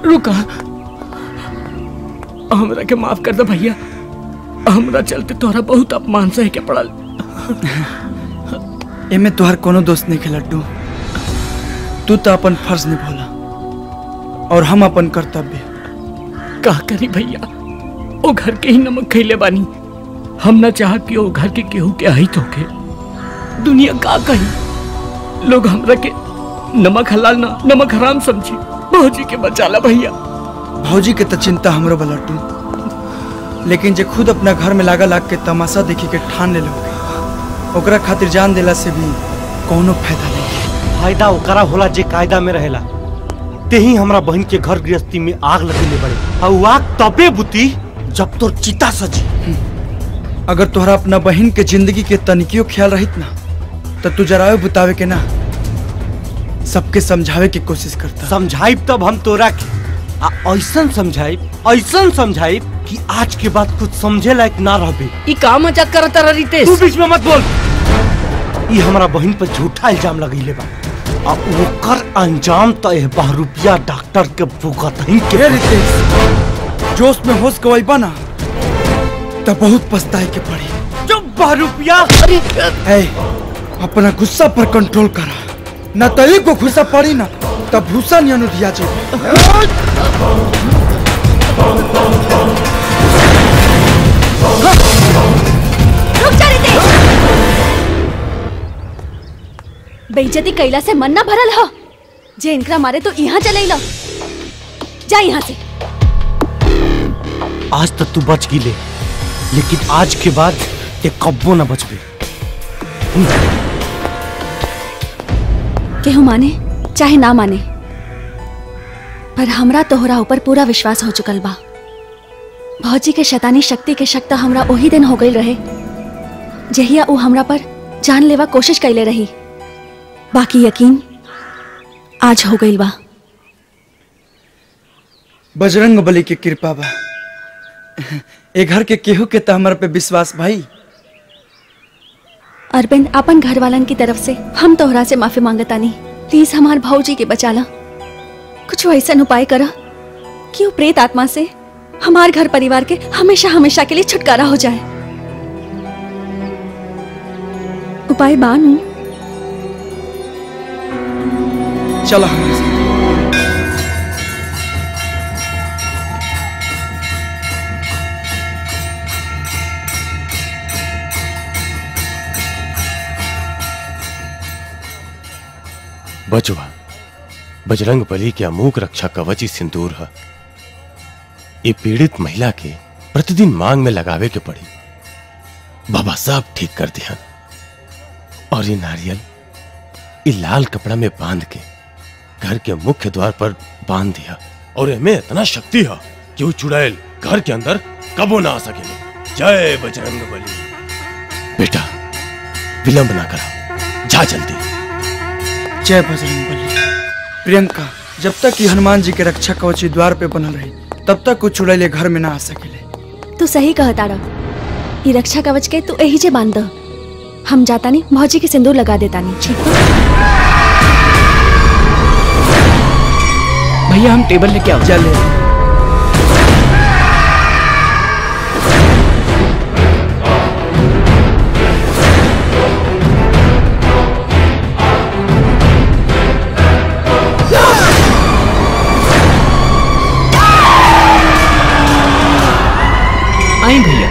रुका हमरा के माफ कर दे भैया हमरा चलते तोहरा बहुत अपमान सहे के पड़ल एमे तोहर कोनो दोस्त नहीं है लड्डू तू तो अपन फर्ज निभोला और हम अपन कर्तव्य का करी भैया ओ घर के ही नमक खैले बानी हम ना चाह कि ओ घर के केहू के अहित होके दुनिया का कही लोग हमरा के नमक हलाल ना नमक हराम समझी भौजी के बचाला भैया भौजी के तो चिंता हमरो बा लड्डू लेकिन जे खुद अपना घर में लागा लाग के तमाशा देखी के ठान ले लोगे ओकरा खातिर जान देला से भी कोनो फायदा नहीं फायदा ओकरा होला जे कायदा में रहेला तेही हमरा बहन के घर गृहस्थी में आग लगेले बड़े और उ आग तबे बुती जब तोर चिता सजी अगर तोहरा अपना बहन के जिंदगी के तनिकियो ख्याल रहित ना तो तू जरायो बुतावे के ना सबके समझावे की कोशिश करता समझाइब तब हम तोरा के आ ऐसन समझाइब ऐसन समझाइब कि आज के बाद कुछ समझे लायक ना रहबे ई का मजाक करत रहा रितेश तू बीच में मत बोल ई हमरा बहन पर झूठा इल्जाम लगैले बा आ ओकर अंजाम त एह बहरूपिया डॉक्टर के भुगत ही के रितेश जोश में होश गवाइबा ना तो बहुत पछताए के पड़ी चुप बहरूपिया ए अपना गुस्सा पर कंट्रोल करा ना तो एक को गुस्सा पड़ी ना तब भूसा नहीं अनुधिया जी रुक जा रितेश बेइज्जती कैला से मन ना भरल ह जे इनकरा मारे तो यहाँ चले लो जा यहाँ से आज तक तू बच गिले लेकिन आज के बाद ते कब्बो ना बचबे केहू माने चाहे ना माने पर हमरा तोहरा ऊपर पूरा विश्वास हो चुकल बा भौजी के शैतानी शक्ति के शक्त हमरा ओही दिन हो गई रहे जहिया ऊ हमरा पर जान लेवा कोशिश कैले रही बाकी यकीन आज हो गई बा बजरंग बली की कृपा बा ए घर के केहू के तो हमारे पे विश्वास भाई अरविंद अपन घर वालन की तरफ से हम तोहरा से माफी मांगतानी प्लीज हमार भाऊजी के बचाला कुछ ऐसा उपाय करा कि वो प्रेत आत्मा से हमार घर परिवार के हमेशा हमेशा के लिए छुटकारा हो जाए उपाय बानू चला हमारे साथ बचवा बजरंग बली के अमूक रक्षा कवच ही सिंदूर है ये पीड़ित महिला के प्रतिदिन मांग में लगावे के पड़ी बाबा सब ठीक कर दिया और ये नारियल ये लाल कपड़ा में बांध के घर के मुख्य द्वार पर बांध दिया और इनमें इतना शक्ति है कि वो चुड़ैल घर के अंदर कबो ना आ सके जय बजरंग बली बेटा विलंब ना करा जा जल्दी जय बजरंग बली प्रियंका जब तक कि हनुमान जी के रक्षा कवची द्वार पे बनल रही तब तक कुछ चुड़ैले घर में ना आ सकेले तू सही कहता रह ये रक्षा कवच के तू यही जे बांध द। हम जाता नहीं भौजी के सिंदूर लगा देता नहीं ठीक बा? भैया हम टेबल लेके आओ चले आई भैया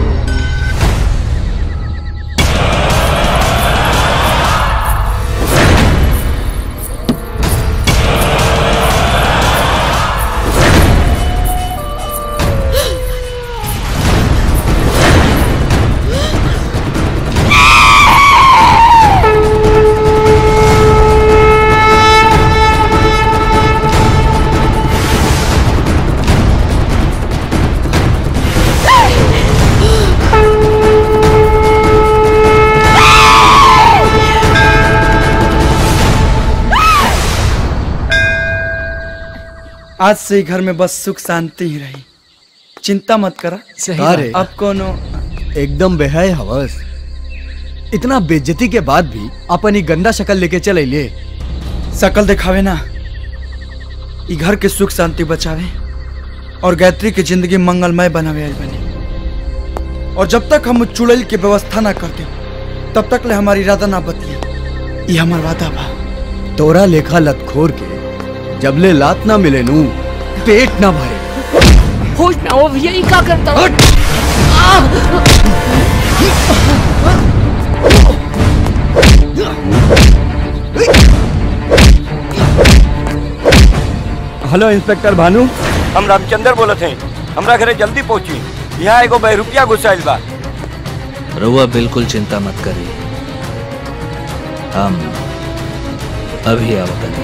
आज से ही घर में बस सुख शांति ही रही चिंता मत करा सही अरे अब कोनो एकदम बेहय हवस इतना बेज्जती के बाद भी अपन ही गंदा शक्ल लेके चल अइले शकल दिखावे ना ई घर के सुख शांति बचावे और गायत्री के जिंदगी मंगलमय बनावे आइल बनी और जब तक हम चुड़ैल के व्यवस्था ना करते तब तक ले हमारी इरादा ना बदली ये हमार वादा बा तोरा लेखा लतखोर के जबले लात ना मिले नू पेट ना भरे होश ना हो भैया ये का करता हो हेलो इंस्पेक्टर भानु हम रामचंद्र बोलत हैं हमरा घरे जल्दी पहुंची यहाँ एगो बहरूपिया घुसाइल बा रउआ बिल्कुल चिंता मत करिए हम अभी आवतनी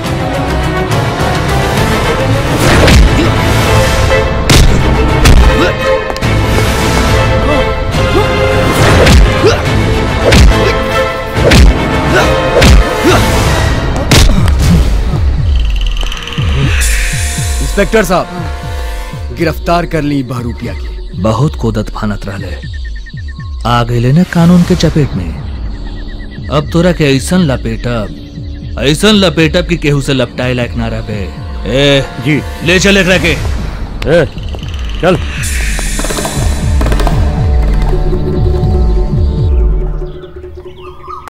इंस्पेक्टर साहब गिरफ्तार कर ली बहरूपिया की बहुत कोदत फानत रहले आ गए न कानून के चपेट में अब तोरा के ऐसन लपेटब ऐसन लपेटब कि केहू से लपटाए लायक ना रहे ए जी ले चल एकरा के ए, चल